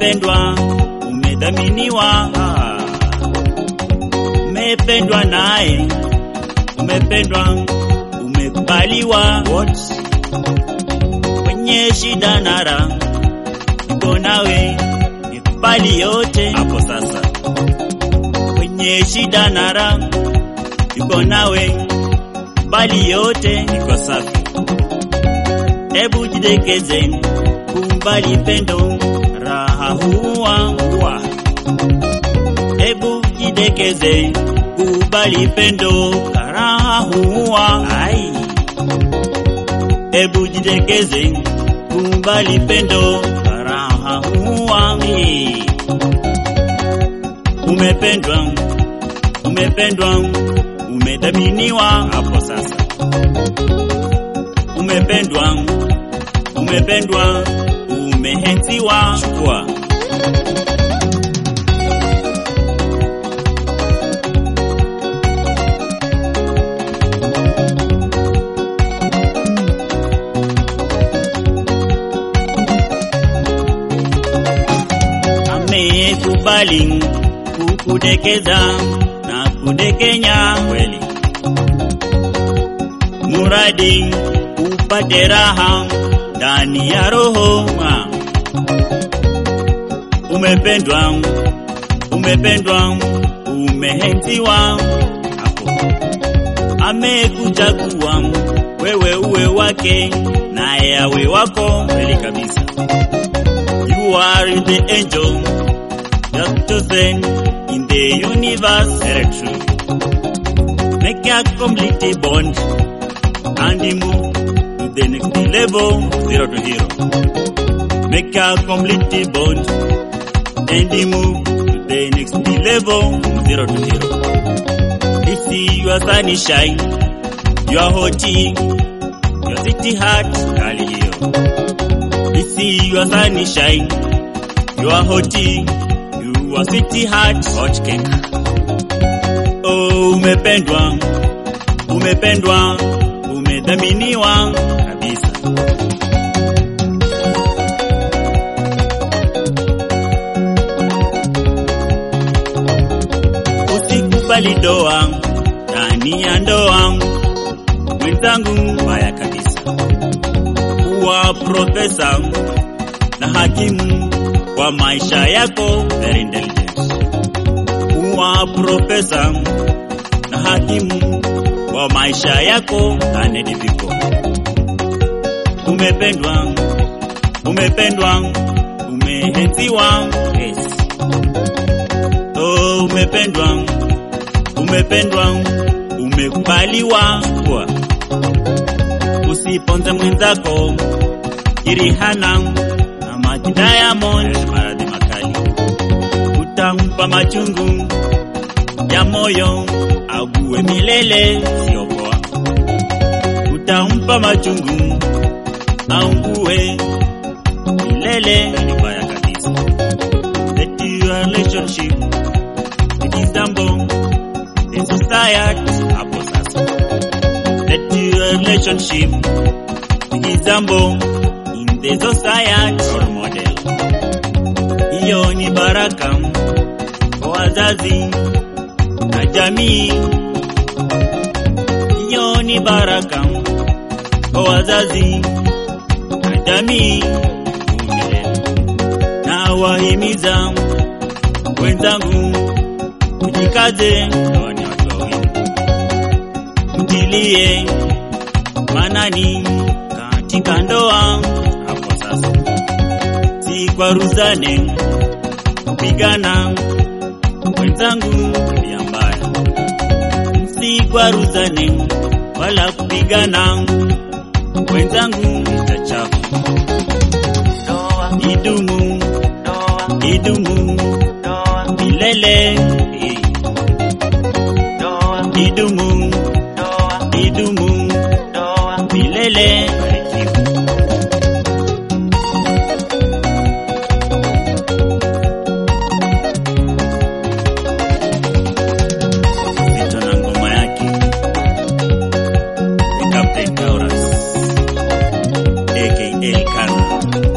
umependwa, umedhaminiwa, umependwa naye, umependwa, umekubaliwa. What? Kwenye shida na raha, niko nawe, nikubali yote hapo sasa. Kwenye shida na raha, niko nawe, bali yote niko safi. Hebu jidekeze, kubali pendo, raha huwa huwa. Hebu jidekeze, kubali pendo, raha huwa ai. Hebu jidekeze, kubali pendo, raha huwa mi. Umependwa, umependwa, umedhaminiwa hapo sasa. Umependwa, umependwa, umehenziwa. Chukua amekubali kukudekeza na kudekenya kweli, muradi upate raha ndani ya roho. mwa. Umependwa, umependwa, umehenziwa hapo. Amekuchagua wewe uwe wake, naye awe wako kweli kabisa. You are the angel just chosen in the universe. Very true. Make a complete bond and move to the next level, zero to hero. Make a complete bond and move to the next level, zero to hero. This your sunshine, your hoti, your city heart, kali hiyo. This your sunshine, your hoti, your city heart, hot cake. Oh, umependwa, umependwa, umedhaminiwa kabisa. Usikubali doa ndani ya ndoa, mwenzangu, mbaya kabisa. Kuwa profesa na hakimu kwa maisha yako, very intelligent. Kuwa profesa na hakimu kwa maisha yako, learned people. Umependwa, umependwa, umehenziwa, yes. Oh, umependwa, umependwa, umekubaliwa kwa usiponze mwenzako Kirihana na Maji Diamond, maradhi makali utampa machungu ya moyo ague milele, sio poa. Utampa machungu aungue milele, ni mbaya kabisa. Let your relationship resemble the society hapo sasa. Let your relationship resemble in the society role model. Hiyo ni baraka kwa wazazi na jamii. Hiyo ni baraka kwa wazazi na jamii. Na wahimiza wenzangu, mjikaze, hawa ni watu wawili, mtilie manani katika ndoa hapo sasa, si kwaruzane kupigana wenzangu, tabia mbaya, msikwaruzane wala kupigana wenzangu, chachafu. Idumu, idumu milele, idumu, idumu milele. Barikiwa. Zito na ngoma yake The Captain Taurus aka Kana